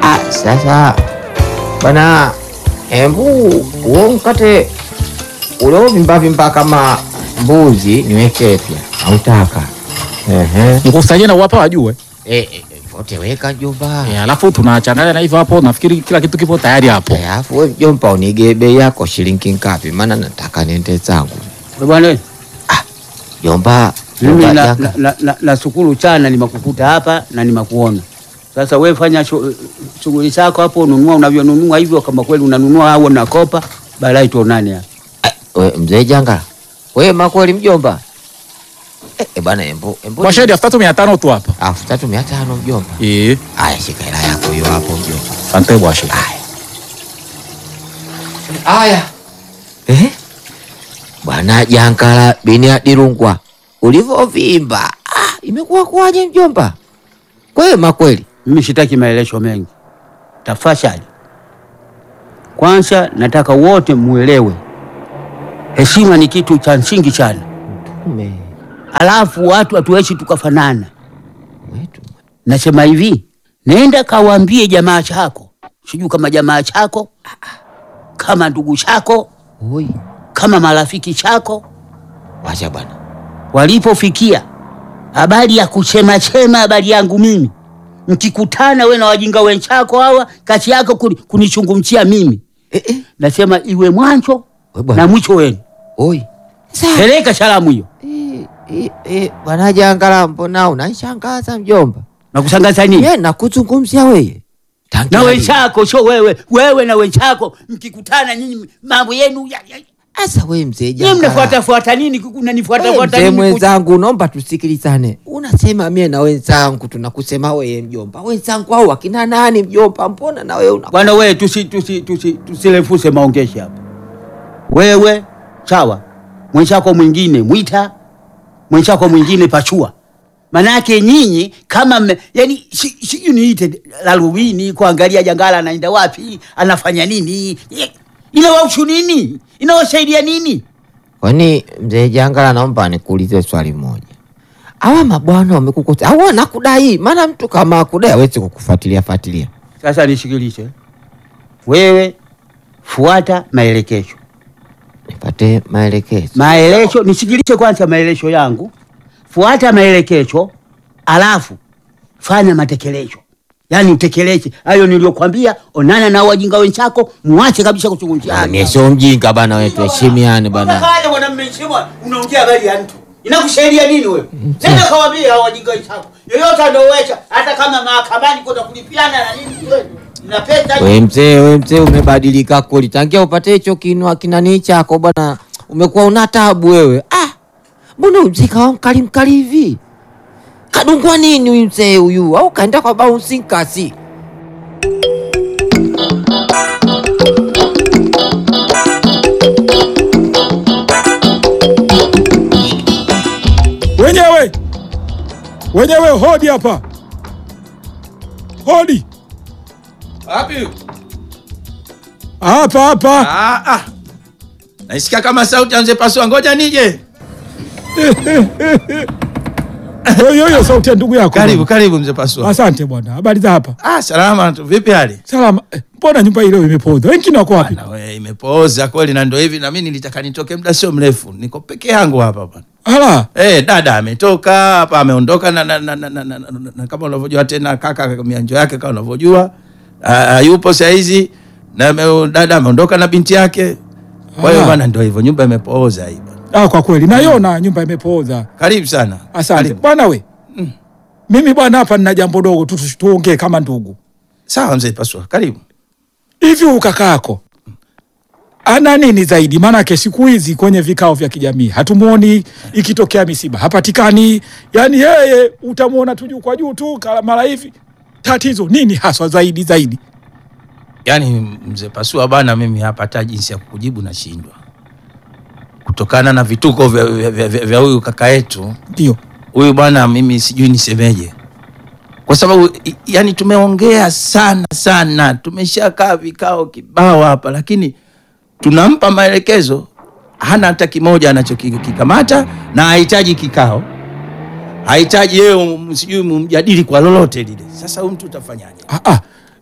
Ah, sasa bwana, embu uo mkate uliovimba vimba kama mbuzi niweke pia, hautaka? Ehe. Mkusanyie na uwapa wajue. Eh, eh, vote weka mjomba. Eh, alafu tunachanganya na hivyo hapo, nafikiri kila kitu kipo tayari hapo. Eh, Alafu we mjomba, unige bei yako shilingi ngapi? Maana nataka niende zangu Bwana, jomba. mimi jomba na, janga. na, na, na, nashukuru sana nimekukuta hapa na nimekuona. Sasa we fanya shu- shughuli zako hapo, nunua unavyonunua hivyo, kama kweli unanunua au unakopa, baadaye tuonane hapa. Ah, we mzee janga, we makweli mjomba. Eh, eh, bwana embu embu Kwa shedi elfu tatu mia tano tu hapa. elfu tatu mia tano mjomba. Eh, Aya, shika hela yako hiyo hapo mjomba. asante bwashi. Aya. Aya. Eh? Bwana Jankala bini Adirungwa, ulivyovimba ah, imekuwa kwaje mjomba? Kwema kweli? Mimi sitaki maelesho mengi, tafadhali. Kwanza nataka wote muelewe, heshima ni kitu cha msingi sana. Ume Alafu watu hatuwezi tukafanana. wetu. Nasema hivi, nenda kawaambie jamaa chako, sijui kama jamaa chako, kama ndugu chako, Oi, kama marafiki chako, wacha bwana. walipofikia habari ya kuchema chema habari yangu mimi, mkikutana we na wajinga wenzako hawa, kati yako kuni- kunichungumchia mimi, Eh, eh. nasema iwe mwanzo We bwana. na mwisho wenu. Oi. Sa. Peleka salamu hiyo Eh, eh, eh, bwana Jankala mbona unanishangaza mjomba? na kusangaza nini Ye nakuzungumzia weye. Tangia na lini? wenzako, sio wewe, wewe na wenzako mkikutana nyinyi mambo yenu ya, ya, Asa we mzee Nyie Jankala. mnafuata fuata nini? Unanifuata Wewe fuata mzee nini? mwenzangu, naomba tusikilizane. Unasema mie na wenzangu tunakusema wewe mjomba, wenzangu au wakina nani mjomba? Mbona na wewe una Bwana wewe, tusi tusi tusi tusilefuse maongeshi hapa. Wewe sawa, mwenzako mwingine mwita, mwenzako mwingine pachua. Manake nyinyi kama mme, yani sijui si, niite larubini kuangalia Jangala anaenda wapi, anafanya nini, inawahusu nini, inawasaidia nini? kwani mzee Jangala, naomba nikuulize swali moja. Hawa mabwana wamekukosa au wanakudai? Maana mtu kama akudai hawezi kukufuatilia fuatilia. Sasa nishikilishe wewe, fuata maelekezo Nipate maelekezo. maelezo nisikilize kwanza maelezo yangu, fuata maelekezo, alafu fanya matekelezo, yaani utekeleze hayo niliyokwambia. Onana na wajinga wenzako, muache kabisa kuchungumzia. Mie sio mjinga bana, wewe tuheshimiane bana. Unafanya bwana mmeshimwa, unaongea habari ya mtu inakusaidia nini wewe? Nenda kawaambia hao wajinga wenzako, yoyote anaoweza, hata kama mahakamani kwenda kulipiana na nini, wewe na pesa We mzee, we mzee, umebadilika kweli. Tangia upate hicho kinwa kinani chako bwana, umekuwa una tabu wewe. Ah, mbona mzee kawa mkali mkali hivi? Kadungwa nini huyu mzee huyu? Au kaenda kwa bouncing kasi? Wenyewe wenyewe, hodi hapa, hodi Wapi? hapa hapa. Ah, ah. Naisikia kama sauti ya mzee Pasua, ngoja nije. Hiyo hiyo sauti ya ndugu yako. Karibu, bwana. karibu mzee Pasua. Asante bwana, habari za hapa? Ah, salama tu. Vipi hali? Salama. Eh, Mbona nyumba ile imepoza? Wengine wako wapi? Na wewe imepooza kweli na ndio hivi na mimi nilitaka nitoke muda sio mrefu. Niko peke yangu hapa bwana. Ala, Eh, dada ametoka hapa ameondoka na, na, na, na, na, na, na, na kama unavyojua tena kaka mianjo yake kama unavyojua ah, yupo saa hizi na ame- dada ameondoka na binti yake. Kwa hiyo Ah. bwana ndio hivyo nyumba imepooza hii bwana. ah, kwa kweli naiona nyumba imepooza. Karibu sana. Asante Karibu. bwana. We mimi bwana, hapa nina jambo dogo tu, tu- tuongee kama ndugu. Sawa mzee Pasua. Karibu. Hivi ukakaako ana nini zaidi? Maanake siku hizi kwenye vikao vya kijamii hatumwoni, ikitokea misiba hapatikani. Yani yeye utamwona tu juu kwa juu tu kala- mara hivi. Tatizo nini haswa zaidi zaidi? Yaani mzee Pasua bana, mimi hapa hata jinsi ya kukujibu nashindwa kutokana na vituko vya vya- vya- vya- vya huyu kaka yetu Ndio huyu bwana, mimi sijui nisemeje, kwa sababu i- yani tumeongea sana sana, tumeshakaa vikao kibao hapa, lakini tunampa maelekezo, hana hata kimoja anachokikamata na hahitaji kikao, hahitaji yeye um- sijui mumjadili kwa lolote lile. Sasa huyu mtu utafanyaje? ah, ah.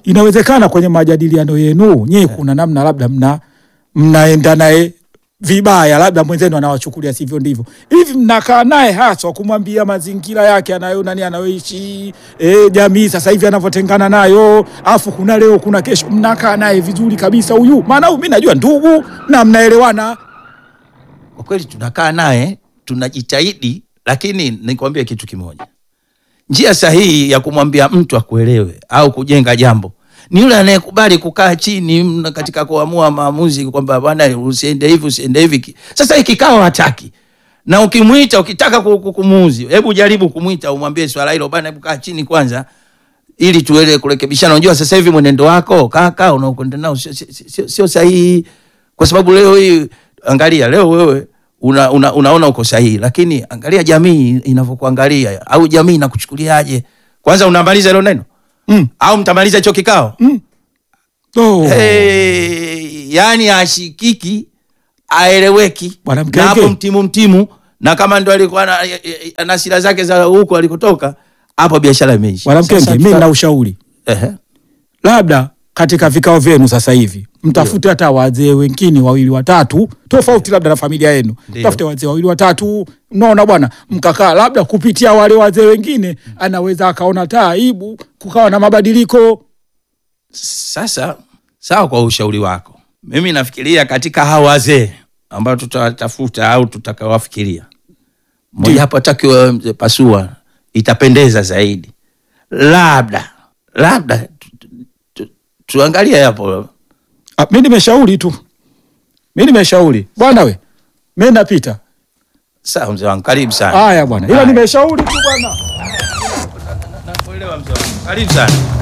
inawezekana kwenye majadiliano yenu nyie kuna namna labda mna mnaenda naye vibaya, labda mwenzenu anawachukulia sivyo ndivyo. Hivi mnakaa naye haswa kumwambia mazingira yake anayo nani anayoishi e, jamii sasa hivi anavyotengana nayo, afu kuna leo kuna kesho, mnakaa naye vizuri kabisa huyu, maana huyu mimi najua ndugu na mnaelewana. Kwa kweli tunakaa naye tunajitahidi, lakini nikwambie kitu kimoja, njia sahihi ya kumwambia mtu akuelewe au kujenga jambo ni yule anayekubali kukaa chini mna katika kuamua maamuzi kwamba bwana, usiende hivi usiende hivi. Sasa hii kikao hataki, na ukimwita ukitaka ku- ku- kumuuzi, hebu jaribu kumwita umwambie swala hilo bwana, hebu kaa chini kwanza ili tuele kurekebishana. Unajua sasa hivi mwenendo wako kaka unaokwenda nao sio- sio- sio sio sahihi, kwa sababu leo hii, angalia leo wewe una, una, unaona uko sahihi, lakini angalia jamii inavyokuangalia au jamii inakuchukuliaje. Kwanza unamaliza hilo neno Mm. au mtamaliza hicho kikao Oh. hey, yani ashikiki aeleweki Bwana na Mkenge. hapo mtimu mtimu, na kama ndo alikuwa ana- ana sira zake za huko alikotoka, hapo biashara imeisha. Bwana Sasa Mkenge, mimi tuta- na ushauri Ehe. labda katika vikao vyenu sasa hivi mtafute hata wazee wengine wawili watatu tofauti labda na familia yenu, Ndio. tafute wazee wawili watatu, mnaona bwana, mkakaa labda kupitia wale wazee wengine, anaweza akaona taa aibu, kukawa na mabadiliko. Sasa sawa, kwa ushauri wako, mimi nafikiria katika hawa wazee ambao tutawatafuta au tutakawafikiria, mmoja hapo atakiwa mzee Pasua, itapendeza zaidi, labda labda tu- tu- tu- tuangalie hapo Ah, mi nimeshauri tu, mi nimeshauri bwana, we mi napita. Sawa mzee wangu, karibu sana. Haya bwana, ila Haya. nimeshauri tu bwana. Nakuelewa mzee wangu, karibu sana.